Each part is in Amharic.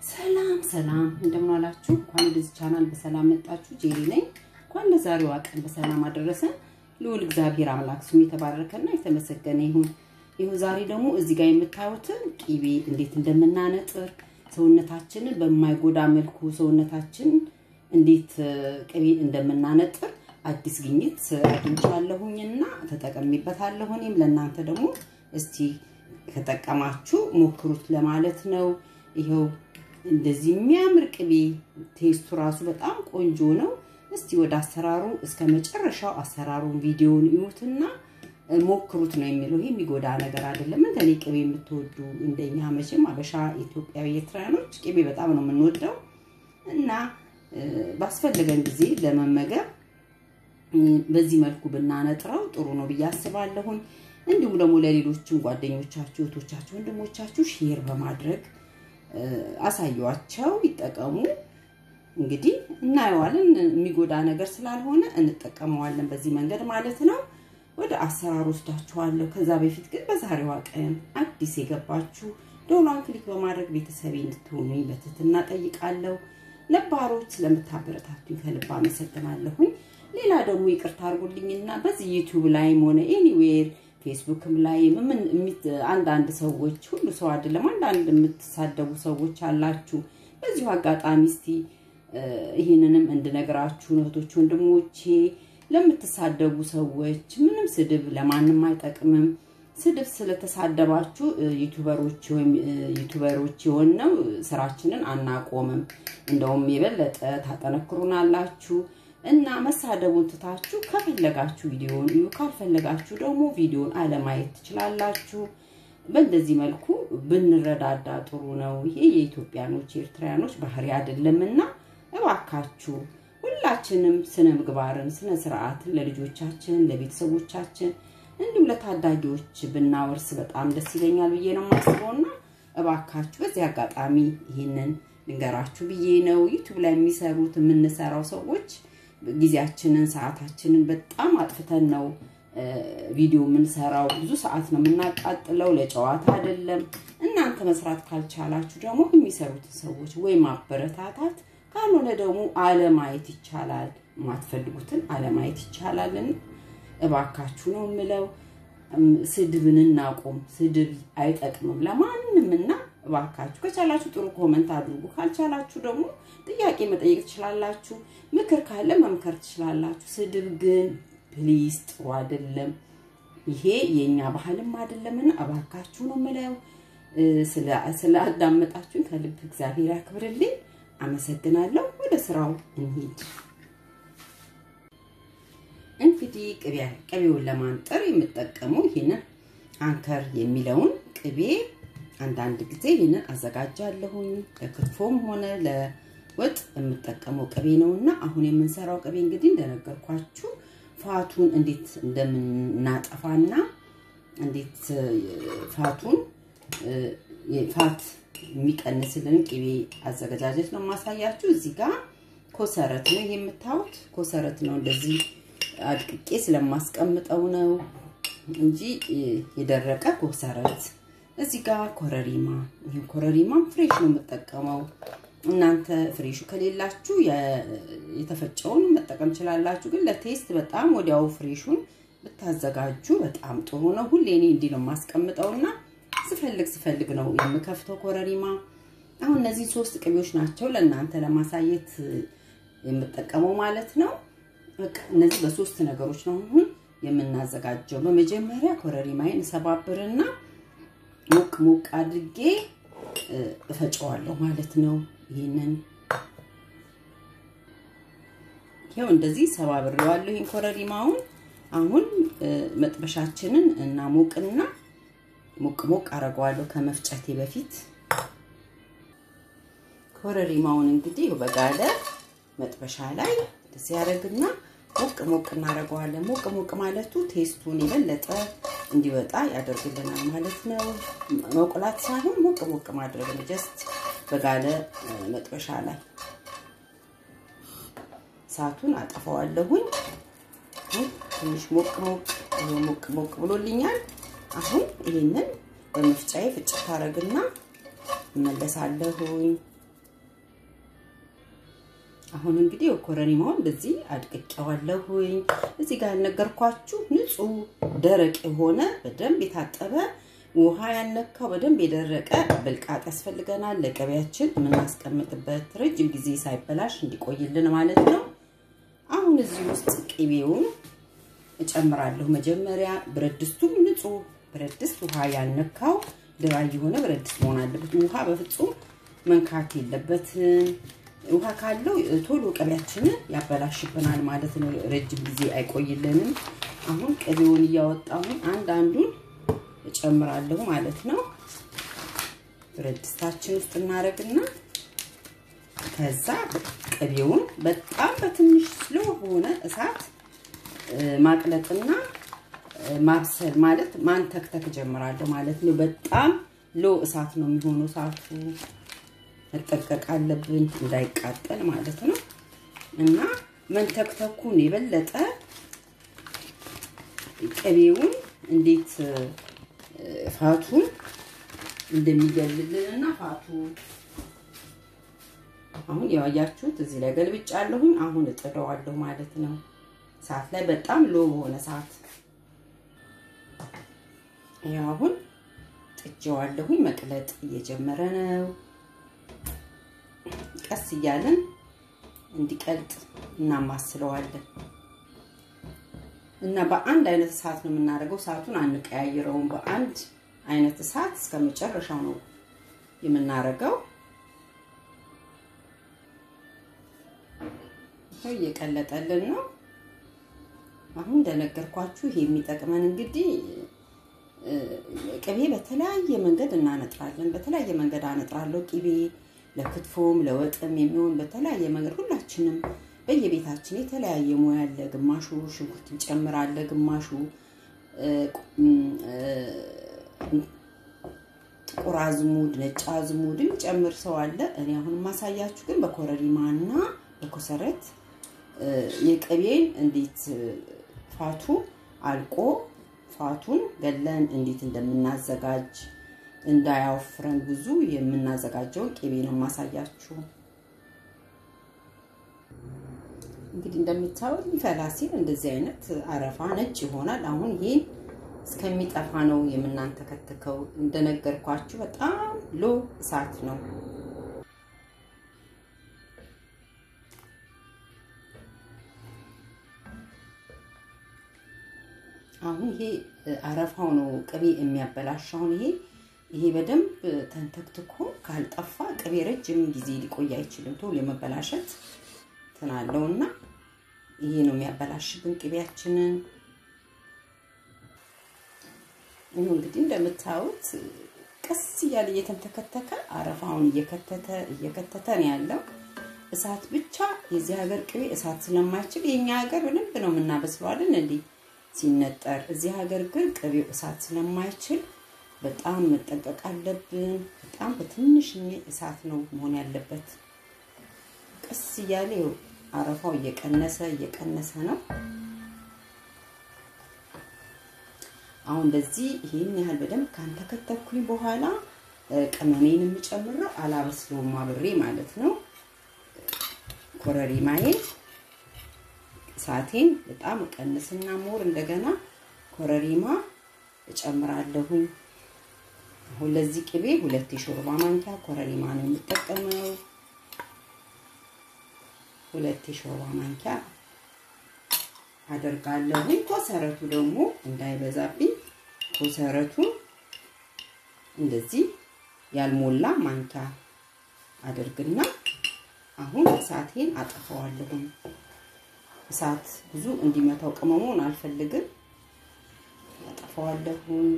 ሰላም ሰላም፣ እንደምን ዋላችሁ? እንኳን ወደዚህ ቻናል በሰላም መጣችሁ። ጄሪ ነኝ። እንኳን ለዛሬዋ ቀን በሰላም አደረሰን። ልዑል እግዚአብሔር አምላክ ስሙ የተባረከና የተመሰገነ ይሁን። ይሁ ዛሬ ደግሞ እዚህ ጋር የምታዩትን ቂቤ እንዴት እንደምናነጥር ሰውነታችንን በማይጎዳ መልኩ ሰውነታችን እንዴት ቅቤ እንደምናነጥር አዲስ ግኝት አግኝቻለሁኝና ተጠቀሚበታለሁ። እኔም ለእናንተ ደግሞ እስቲ ከጠቀማችሁ ሞክሩት ለማለት ነው። ይኸው እንደዚህ የሚያምር ቅቤ ቴስቱ ራሱ በጣም ቆንጆ ነው። እስቲ ወደ አሰራሩ እስከ መጨረሻው አሰራሩን ቪዲዮውን እዩትና ሞክሩት ነው የሚለው። ይህ የሚጎዳ ነገር አይደለም። እንደኔ ቅቤ የምትወዱ እንደኛ መቼም አበሻ ኢትዮጵያዊ ኤርትራውያኖች ቅቤ በጣም ነው የምንወደው እና ባስፈለገን ጊዜ ለመመገብ በዚህ መልኩ ብናነጥረው ጥሩ ነው ብዬ አስባለሁኝ። እንዲሁም ደግሞ ለሌሎችም ጓደኞቻችሁ፣ እህቶቻችሁ፣ ወንድሞቻችሁ ሼር በማድረግ አሳዩዋቸው፣ ይጠቀሙ። እንግዲህ እናየዋለን። የሚጎዳ ነገር ስላልሆነ እንጠቀመዋለን በዚህ መንገድ ማለት ነው። ወደ አሰራሩ ወስዳችኋለሁ። ከዛ በፊት ግን በዛሬዋ ቀን አዲስ የገባችሁ ደውሏን ክሊክ በማድረግ ቤተሰቤ እንድትሆኑኝ በትህትና ጠይቃለሁ። ነባሮች ስለምታበረታቱኝ ከልብ አመሰግናለሁኝ። ሌላ ደግሞ ይቅርታ አድርጉልኝና በዚህ ዩቲዩብ ላይም ሆነ ኤኒዌር ፌስቡክም ላይ አንዳንድ ሰዎች ሁሉ ሰው አይደለም፣ አንዳንድ የምትሳደቡ ሰዎች አላችሁ። በዚሁ አጋጣሚ እስቲ ይህንንም እንድነግራችሁ እህቶች ወንድሞቼ፣ ለምትሳደቡ ሰዎች ምንም ስድብ ለማንም አይጠቅምም። ስድብ ስለተሳደባችሁ ዩቱበሮች ወይም ዩቱበሮች የሆነው ስራችንን አናቆምም፣ እንደውም የበለጠ ታጠነክሩናላችሁ። እና መሳደቡን ትታችሁ ከፈለጋችሁ ቪዲዮውን እዩ፣ ካልፈለጋችሁ ደግሞ ቪዲዮውን አለማየት ትችላላችሁ። በእንደዚህ መልኩ ብንረዳዳ ጥሩ ነው። ይሄ የኢትዮጵያኖች የኤርትራያኖች ባህሪ አይደለምና እባካችሁ ሁላችንም ስነ ምግባርን፣ ስነ ስርዓትን ለልጆቻችን፣ ለቤተሰቦቻችን እንዲሁም ለታዳጊዎች ብናወርስ በጣም ደስ ይለኛል ብዬ ነው የማስበውና እባካችሁ በዚህ አጋጣሚ ይህንን ልንገራችሁ ብዬ ነው። ዩቱብ ላይ የሚሰሩት የምንሰራው ሰዎች ጊዜያችንን ሰዓታችንን በጣም አጥፍተን ነው ቪዲዮ የምንሰራው። ብዙ ሰዓት ነው የምናቃጥለው፣ ለጨዋታ አይደለም። እናንተ መስራት ካልቻላችሁ ደግሞ የሚሰሩትን ሰዎች ወይ ማበረታታት፣ ካልሆነ ደግሞ አለማየት ይቻላል። የማትፈልጉትን አለማየት ይቻላልን። እባካችሁ ነው የምለው። ስድብን እናቁም። ስድብ አይጠቅምም ለማንም እና እባካችሁ ከቻላችሁ ጥሩ ኮመንት አድርጉ። ካልቻላችሁ ደግሞ ጥያቄ መጠየቅ ትችላላችሁ። ምክር ካለ መምከር ትችላላችሁ። ስድብ ግን ፕሊዝ ጥሩ አይደለም። ይሄ የእኛ ባህልም አይደለምና እባካችሁ ነው የምለው። ስላዳመጣችሁን ከልብ እግዚአብሔር ያክብርልኝ። አመሰግናለሁ። ወደ ስራው እንሂድ። እንግዲህ ቅቤውን ለማንጠር የምጠቀመው ይህንን አንከር የሚለውን ቅቤ አንዳንድ ጊዜ ይህንን አዘጋጃለሁኝ። ለክትፎም ሆነ ለወጥ የምጠቀመው ቅቤ ነው እና አሁን የምንሰራው ቅቤ እንግዲህ እንደነገርኳችሁ ፋቱን እንዴት እንደምናጠፋና እንዴት ፋቱን ፋት የሚቀንስልን ቅቤ አዘገጃጀት ነው የማሳያችሁ። እዚህ ጋር ኮሰረት ነው የምታዩት፣ ኮሰረት ነው እንደዚህ አድቅቄ ስለማስቀምጠው ነው እንጂ የደረቀ ኮሰረት እዚህ ጋር ኮረሪማ፣ ይህ ኮረሪማም ፍሬሽ ነው የምጠቀመው። እናንተ ፍሬሹ ከሌላችሁ የተፈጨውን መጠቀም ችላላችሁ። ግን ለቴስት በጣም ወዲያው ፍሬሹን ብታዘጋጁ በጣም ጥሩ ነው። ሁሌ እኔ እንዲህ ነው የማስቀምጠውና ስፈልግ ስፈልግ ነው የምከፍተው ኮረሪማ። አሁን እነዚህ ሶስት ቅቤዎች ናቸው ለእናንተ ለማሳየት የምጠቀመው ማለት ነው። በቃ እነዚህ በሶስት ነገሮች ነው አሁን የምናዘጋጀው። በመጀመሪያ ኮረሪማዬን እሰባብርና ሞቅ ሞቅ አድርጌ እፈጨዋለሁ ማለት ነው። ይህንን ይኸው እንደዚህ ሰባብሬዋለሁ። ይህን ኮረሪማውን አሁን መጥበሻችንን እና ሞቅና ሞቅ ሞቅ አደርገዋለሁ ከመፍጨቴ በፊት። ኮረሪማውን እንግዲህ በጋለ መጥበሻ ላይ እንደዚህ ያደርግና ሞቅ ሞቅ እናደርገዋለን። ሞቅ ሞቅ ማለቱ ቴስቱን የበለጠ እንዲወጣ ያደርግልናል ማለት ነው። መቁላት ሳይሆን ሞቅ ሞቅ ማድረግ ነው። ጀስት በጋለ መጥበሻ ላይ እሳቱን አጠፋዋለሁኝ። ትንሽ ሞቅ ሞቅ ሞቅ ሞቅ ብሎልኛል። አሁን ይሄንን በመፍጫዬ ፍጭት አደርግና እመለሳለሁኝ። አሁን እንግዲህ ኮረሪማውን በዚህ አድቅቄዋለሁኝ። እዚህ ጋር ያልነገርኳችሁ ንጹህ ደረቅ የሆነ በደንብ የታጠበ ውሃ ያነካው በደንብ የደረቀ ብልቃጥ ያስፈልገናል። ለቅቤያችን የምናስቀምጥበት ረጅም ጊዜ ሳይበላሽ እንዲቆይልን ማለት ነው። አሁን እዚህ ውስጥ ቅቤውን እጨምራለሁ። መጀመሪያ ብረት ድስቱም ንጹህ ብረት ድስት ውሃ ያነካው ድራይ የሆነ ብረት ድስት መሆን አለበት። ውሃ በፍጹም መንካት የለበትም። ውሃ ካለው ቶሎ ቅቤያችንን ያበላሽብናል ማለት ነው። ረጅም ጊዜ አይቆይልንም። አሁን ቅቤውን እያወጣሁኝ አንድ አንዱን እጨምራለሁ ማለት ነው። ብረት ድስታችን ውስጥ እናደርግና ከዛ ቅቤውን በጣም በትንሽ ስሎ በሆነ እሳት ማቅለጥና ማብሰል ማለት ማንተክተክ ጀምራለሁ ማለት ነው። በጣም ሎ እሳት ነው የሚሆነው። እሳቱ መጠቀቅ አለብን እንዳይቃጠል ማለት ነው። እና መንተክተኩን የበለጠ ቅቤውን እንዴት ፋቱን እንደሚገልልን እና ፋቱ አሁን ያያችሁት እዚህ ላይ ገልብጫለሁኝ። አሁን እጥደዋለሁ ማለት ነው። ሰዓት ላይ በጣም ሎ በሆነ ሰዓት ያው አሁን ጥጄዋለሁኝ። መቅለጥ እየጀመረ ነው። ቀስ እያለን እንዲቀልጥ እናማስለዋለን እና በአንድ አይነት እሳት ነው የምናደርገው። እሳቱን አንቀያይረውም። በአንድ አይነት እሳት እስከ መጨረሻው ነው የምናደርገው። እየቀለጠልን ነው። አሁን እንደነገርኳችሁ ይሄ የሚጠቅመን እንግዲህ ቅቤ በተለያየ መንገድ እናነጥራለን። በተለያየ መንገድ አነጥራለሁ ቅቤ ለክትፎም ለወጥም የሚሆን በተለያየ መንገድ ሁላችንም በየቤታችን የተለያየ ሙያ አለ። ግማሹ ሽንኩርት ይጨምራል፣ ግማሹ ጥቁር አዝሙድ፣ ነጭ አዝሙድ የሚጨምር ሰው አለ። እኔ አሁን የማሳያችሁ ግን በኮረሪማና በኮሰረት የቅቤን እንዴት ፋቱ አልቆ ፋቱን ገለን እንዴት እንደምናዘጋጅ እንዳያወፍረን ብዙ የምናዘጋጀውን ቅቤ ነው የማሳያችሁ። እንግዲህ እንደምታዩት ሊፈላ ሲል እንደዚህ አይነት አረፋ ነጭ ይሆናል። አሁን ይሄን እስከሚጠፋ ነው የምናንተከትከው። እንደነገርኳችሁ በጣም ሎ እሳት ነው። አሁን ይሄ አረፋው ነው ቅቤ የሚያበላሽ። አሁን ይሄ ይሄ በደንብ ተንተክትኮ ካልጠፋ ቅቤ ረጅም ጊዜ ሊቆይ አይችልም። ቶሎ የመበላሸት ትናለው እና ይሄ ነው የሚያበላሽብን ቅቤያችንን። ይህ እንግዲህ እንደምታዩት ቀስ እያለ እየተንተከተከ አረፋውን እየከተተ እየከተተ ነው ያለው። እሳት ብቻ የዚህ ሀገር ቅቤ እሳት ስለማይችል የኛ ሀገር በደንብ ነው የምናበስለዋለን እንዲህ ሲነጠር። እዚህ ሀገር ግን ቅቤው እሳት ስለማይችል በጣም መጠንቀቅ አለብን። በጣም በትንሽ እሳት ነው መሆን ያለበት። ቀስ እያለ አረፋው እየቀነሰ እየቀነሰ ነው። አሁን እንደዚህ ይህን ያህል በደንብ ካንተከተኩኝ በኋላ ቅመሜን የምጨምረው አላበስለውም አብሬ ማለት ነው። ኮረሪማዬን እሳቴን በጣም ቀንስና ሞር እንደገና ኮረሪማ እጨምራለሁኝ። አሁን ለዚህ ቅቤ ሁለት የሾርባ ማንኪያ ኮረሪማ ነው የምጠቀመው። ሁለት የሾርባ ማንኪያ አደርጋለሁኝ። ኮሰረቱ ደግሞ እንዳይበዛብኝ ኮሰረቱ እንደዚህ ያልሞላ ማንኪያ አደርግና አሁን እሳቴን አጠፋዋለሁኝ። እሳት ብዙ እንዲመታው ቅመሙን አልፈልግም። አጠፋዋለሁኝ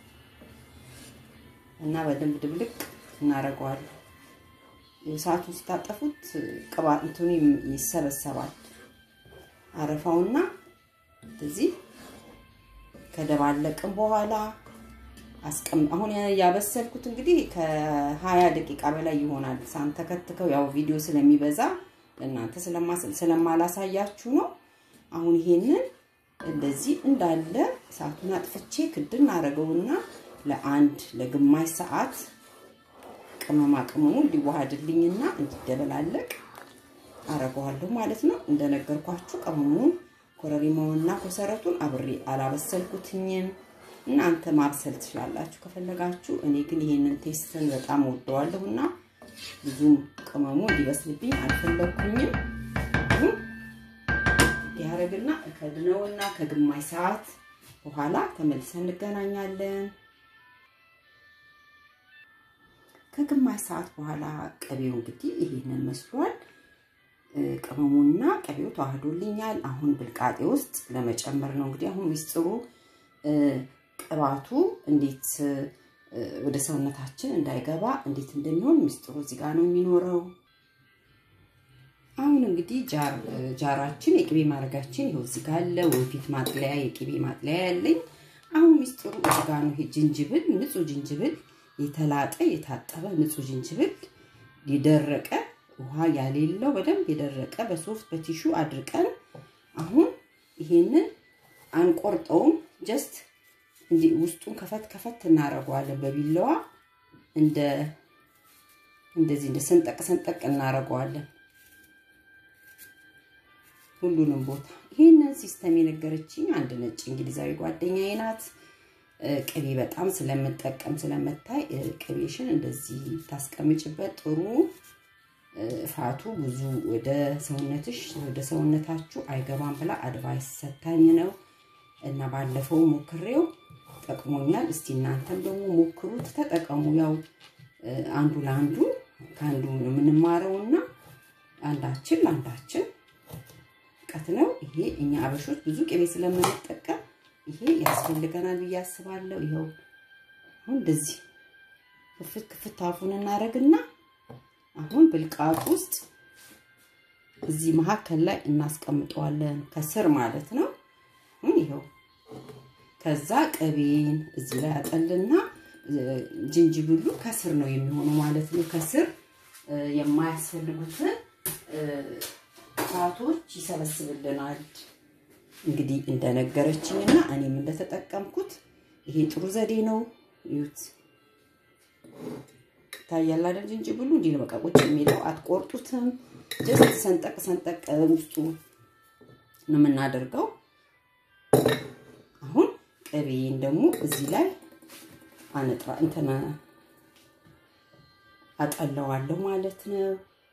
እና በደንብ ድብልቅ እናደርገዋለን። እሳቱን ስታጠፉት ቅባት እንትኑ ይሰበሰባል። አረፋውና እዚህ ከደባለቅም በኋላ አስቀም አሁን ያበሰልኩት እንግዲህ ከሀያ ደቂቃ በላይ ይሆናል። ሳንተከትከው ያው ቪዲዮ ስለሚበዛ ለእናንተ ስለማላሳያችሁ ነው። አሁን ይሄንን እንደዚህ እንዳለ እሳቱን አጥፍቼ ክድን አደረገውና ለአንድ ለግማሽ ሰዓት ቅመማ ቅመሙ እንዲዋሃድልኝና እንዲደበላለቅ አረገዋለሁ ማለት ነው። እንደነገርኳችሁ ቅመሙን ኮረሪማውንና ኮሰረቱን አብሬ አላበሰልኩትኝም። እናንተ ማብሰል ትችላላችሁ ከፈለጋችሁ። እኔ ግን ይሄንን ቴስትን በጣም ወደዋለሁ እና ብዙም ቅመሙ እንዲበስልብኝ አልፈለግኩኝም። ያረግና ከድነውና ከግማሽ ሰዓት በኋላ ተመልሰን እንገናኛለን። ከግማሽ ሰዓት በኋላ ቅቤው እንግዲህ ይሄንን መስሏል። ቅመሙና ቅቤው ተዋህዶልኛል። አሁን ብልቃጤ ውስጥ ለመጨመር ነው እንግዲህ አሁን ሚስጥሩ ቅባቱ እንዴት ወደ ሰውነታችን እንዳይገባ እንዴት እንደሚሆን ሚስጥሩ እዚህ ጋር ነው የሚኖረው። አሁን እንግዲህ ጃራችን የቅቤ ማድረጋችን ይኸው እዚህ ጋር አለ። ወንፊት ማጥለያ የቅቤ ማጥለያ ያለኝ። አሁን ሚስጥሩ እዚህ ጋር ነው። ይሄ ጅንጅብል፣ ንጹህ ጅንጅብል፣ የተላጠ የታጠበ ንጹህ ጅንጅብል፣ የደረቀ ውሃ ያሌለው በደንብ የደረቀ በሶፍት በቲሹ አድርቀን አሁን ይሄንን አንቆርጠውም ጀስት እንዲህ ውስጡን ከፈት ከፈት እናደርገዋለን በቢላዋ እንደ እንደዚህ እንደ ሰንጠቅ ሰንጠቅ እናደርገዋለን ሁሉንም ቦታ። ይህንን ሲስተም የነገረችኝ አንድ ነጭ እንግሊዛዊ ጓደኛዬ ናት። ቅቤ በጣም ስለምጠቀም ስለምታይ ቅቤሽን እንደዚህ ታስቀምጭበት ጥሩ ፋቱ ብዙ ወደ ሰውነትሽ ወደ ሰውነታችሁ አይገባም ብላ አድቫይስ ሰታኝ ነው እና ባለፈው ሞክሬው ጠቅሞኛል። እስቲ እናንተም ደግሞ ሞክሩት፣ ተጠቀሙ። ያው አንዱ ለአንዱ ከአንዱ ነው የምንማረውና አንዳችን ለአንዳችን እውቀት ነው። ይሄ እኛ አበሾች ብዙ ቅቤ ስለምንጠቀም ይሄ ያስፈልገናል ብዬ አስባለሁ። ይኸው አሁን እንደዚህ ክፍት ክፍት አፉን እናደርግና አሁን ብልቃጥ ውስጥ እዚህ መካከል ላይ እናስቀምጠዋለን፣ ከስር ማለት ነው። ይኸው ከዛ ቅቤን እዚህ ላይ አጠልና ጅንጅብሉ ከስር ነው የሚሆነው ማለት ነው። ከስር የማያስፈልጉትን ፋቶች ይሰበስብልናል። እንግዲህ እንደነገረችኝ እና እኔም እንደተጠቀምኩት ይሄ ጥሩ ዘዴ ነው። ይዩት ታያል አይደል? ጅንጅብሉ እንዲህ ነው በቃ ቁጭ የሚለው አትቆርጡትም። ጀስት ሰንጠቅ ሰንጠቅ ውስጡ ነው የምናደርገው። አሁን ቅቤን ደግሞ እዚህ ላይ አነጥራ እንትን አጠለዋለሁ ማለት ነው።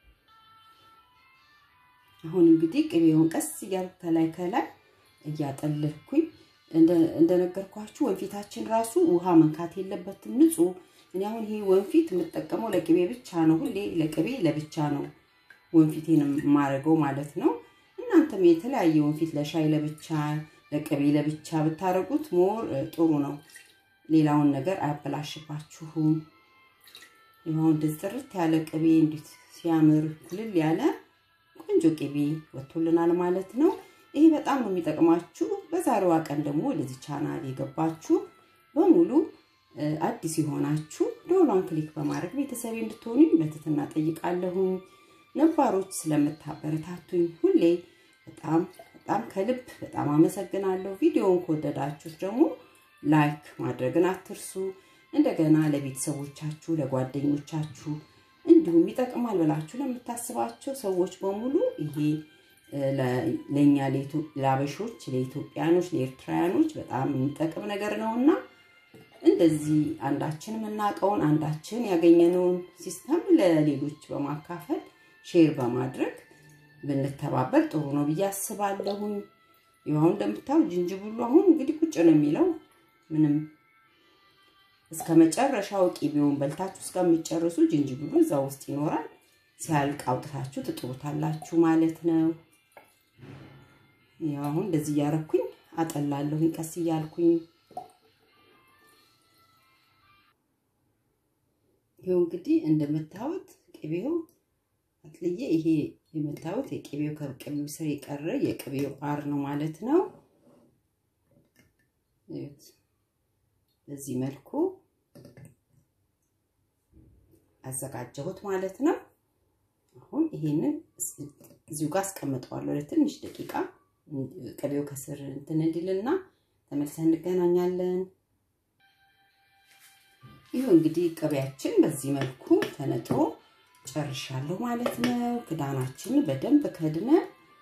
አሁን እንግዲህ ቅቤውን ቀስ እያልኩ ከላይ ከላይ እያጠለልኩኝ እንደነገርኳችሁ ወንፊታችን ራሱ ውሃ መንካት የለበትም ንጹህ። እኔ አሁን ይሄ ወንፊት የምጠቀመው ለቅቤ ብቻ ነው። ሁሌ ለቅቤ ለብቻ ነው ወንፊቴን የማደርገው ማለት ነው። እናንተም የተለያየ ወንፊት ለሻይ ለብቻ ለቅቤ ለብቻ ብታደርጉት ሞር ጥሩ ነው። ሌላውን ነገር አያበላሽባችሁም። ይኸው እንደዚህ ጥርት ያለ ቅቤ እንዴት ሲያምር ኩልል ያለ ቆንጆ ቅቤ ወጥቶልናል ማለት ነው። ይሄ በጣም ነው የሚጠቅማችሁ። በዛሬዋ ቀን ደግሞ ወደዚህ ቻናል የገባችሁ በሙሉ አዲስ የሆናችሁ ደወሏን ክሊክ በማድረግ ቤተሰቤ እንድትሆኑኝ በትህትና ጠይቃለሁኝ። ነባሮች ስለምታበረታቱኝ ሁሌ በጣም በጣም ከልብ በጣም አመሰግናለሁ። ቪዲዮውን ከወደዳችሁ ደግሞ ላይክ ማድረግን አትርሱ። እንደገና ለቤተሰቦቻችሁ፣ ለጓደኞቻችሁ እንዲሁም ይጠቅማል ብላችሁ ለምታስባቸው ሰዎች በሙሉ ይሄ ለእኛ ለአበሾች፣ ለኢትዮጵያኖች፣ ለኤርትራውያኖች በጣም የሚጠቅም ነገር ነውና እንደዚህ አንዳችን የምናውቀውን አንዳችን ያገኘነውን ሲስተም ለሌሎች በማካፈል ሼር በማድረግ ብንተባበር ጥሩ ነው ብዬ አስባለሁኝ። ይኸው እንደምታዩ ጅንጅብሉ አሁን እንግዲህ ቁጭ ነው የሚለው ምንም እስከ መጨረሻው ቂቤውን በልታችሁ እስከሚጨርሱ ጅንጅብሉ እዛ ውስጥ ይኖራል። ሲያልቅ አውጥታችሁ ትጥሩታላችሁ ማለት ነው። ያው አሁን እንደዚህ እያረኩኝ አጠላለሁኝ ቀስ እያልኩኝ ይኸው እንግዲህ እንደምታዩት ቅቤው አጥልዬ ይሄ የምታዩት የቅቤው ከቅቤው ስር የቀረ የቅቤው አር ነው ማለት ነው። በዚህ መልኩ አዘጋጀሁት ማለት ነው። አሁን ይሄንን እዚሁ ጋር አስቀምጠዋለሁ ለትንሽ ደቂቃ ቅቤው ከስር እንትን እንዲልና ተመልሰን እንገናኛለን። ይህ እንግዲህ ቅቤያችን በዚህ መልኩ ተነጥሮ ጨርሻለሁ ማለት ነው። ክዳናችንን በደንብ ከድነን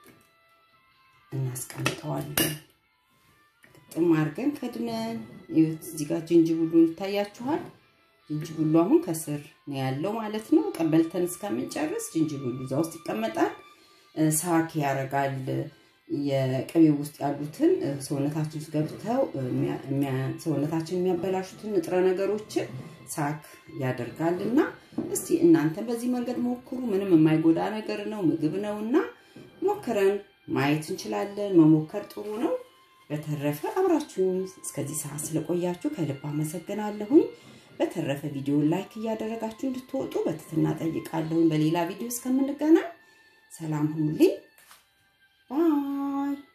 እናስቀምጠዋለን። ግጥም አድርገን ከድነን ይኸውት እዚህ ጋር ጅንጅብሉ ይታያችኋል። ጅንጅብሉ አሁን ከስር ነው ያለው ማለት ነው። ቀበልተን እስከምንጨርስ ጅንጅብሉ እዛ ውስጥ ይቀመጣል። ሳክ ያደርጋል። የቅቤ ውስጥ ያሉትን ሰውነታችን ውስጥ ገብተው ሰውነታችን የሚያበላሹትን ንጥረ ነገሮችን ሳክ ያደርጋል እና እስቲ እናንተ በዚህ መንገድ ሞክሩ። ምንም የማይጎዳ ነገር ነው፣ ምግብ ነው እና ሞክረን ማየት እንችላለን። መሞከር ጥሩ ነው። በተረፈ አብራችሁን እስከዚህ ሰዓት ስለቆያችሁ ከልብ አመሰግናለሁኝ። በተረፈ ቪዲዮ ላይክ እያደረጋችሁ እንድትወጡ በትህትና ጠይቃለሁኝ። በሌላ ቪዲዮ እስከምንገናኝ ሰላም ሁኑልኝ። ባይ